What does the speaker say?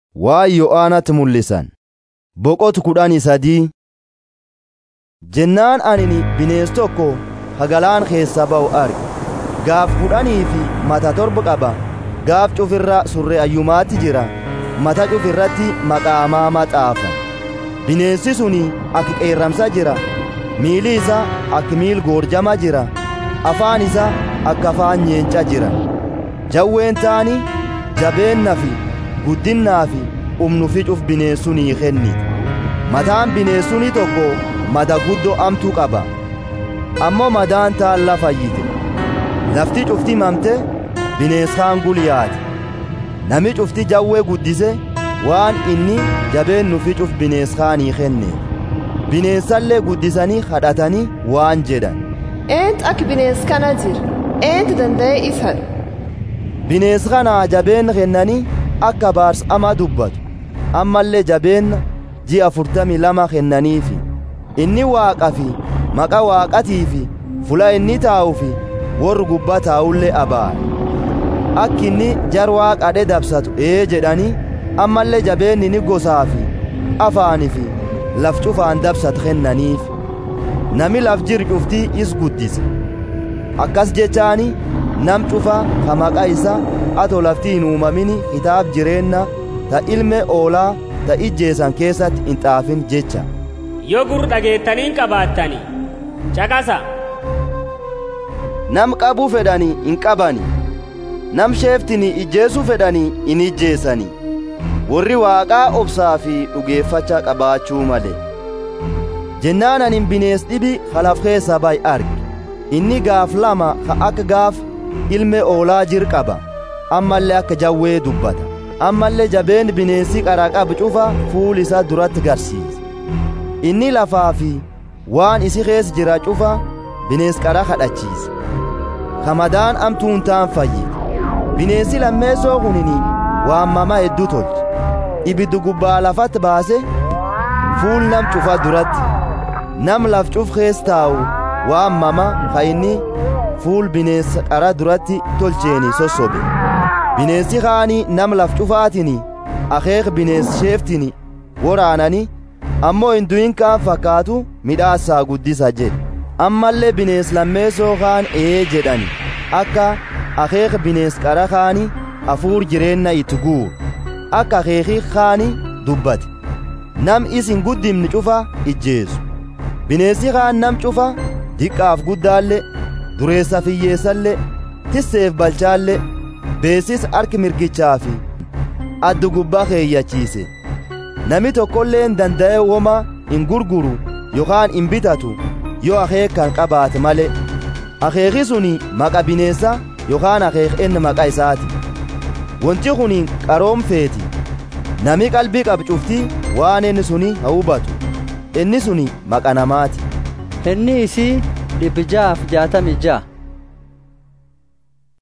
waan Yo'aanatti mul'isan boqotu kudhanii sadii jennaan anini binees tokko hagalaan keessa ba'u arge gaaf kudhanii fi mata torba qaba gaaf cufirra surre ayyumaatti jira mata cufirratti maqaamaa maxaafa bineensi suni akka qeerramsa jira miili isa akka miil goorjama jira afaan isa akka afaan nyeenca jira jawween taani jabeenna fi guddinnaa fi humnu ficuuf bineensunii kenniti mataan bineensunii tokko mada guddoo amtuu qaba ammoo madaan taan lafa fayyite lafti cufti mamte bineensaan gulyaate nami cufti jawwee guddise waan inni jabeennu ficuuf bineensaanii kenne bineensallee guddisanii kadhatanii waan jedhan Eent akka bineens kana jira. Eent danda'ee isa dha. bineensa kanaa jabeen kennanii akka baars ama dubbatu ammallee jabeenna ji'a afurtamii lama kennaniifi inni waaqa fi maqa waaqatii fi fula inni taa'u fi warri gubbaa taa'ullee abaara akka inni jar waaqadhe dabsatu ee jedhanii ammallee jabeenni inni gosaa fi afaanii fi laf cufaan dabsatu kennaniif nami laf jir cuftii is guddise akkas jechaani nam cufa ka maqaa isa ato lafti hin uumamini kitaab jireenna ta ilme oolaa ta ijjeesan keessatti hin xaafin jecha yoo gur dhageettaniin qabaattani caqasa nam qabuu fedhanii hin qabani nam sheeftini ijjeesuu fedhanii hin ijjeesani warri waaqaa obsaa fi dhugeeffacha qabaachuu male jennaan anin binees dhibi kalaf keessa bay arge inni gaaf lama ka akka gaaf ilme oolaa jir qaba ammallee akka jawwee dubbata ammallee jabeen bineensi qara qabu cufa fuul isaa duratti garsiisa inni lafaa fi waan isi keessa jira cufa bineens qara kadhachiisa kamadaan amtuun taan fayyite bineensi lammeessoo kunini waammama hedduu tolche ibiddu gubbaa lafatti baase fuul nam cufa duratti nam laf cuf keessa taa'u waammama ka inni fuul bineensa qara duratti tolcheeni sossobe bineensi kaanii nam laf cufaatini akeek bineens sheeftini woraanani ammoo hin du'in kaan fakkaatu midhaasaa guddisa jedhe ammallee bineens lammeessoo kaan ee jedhani akka akeek bineens qara kaani hafuur jireenna itti guuru akka akeeki kaani dubbate nam isin guddimni cufa ijjeesu bineensi kaan nam cufa diqqaaf guddaallee dureessa fiyyeessallee tisseef balchaallee beesis harki mirgichaa fi addu gubbaa keeyyachiise nami tokkolleen danda'e woma hin gurguru yookaan hin bitatu yoo akeek kan qabaate male akeeki suni maqa bineessa yookaan akeek inni maqa isaati wanti kun qaroomfeeti nami qalbii qabu cuftii waan inni suni haa hubatu inni suni maqa namaati inni isii dhibbi ja'aaf jaatamii ja'a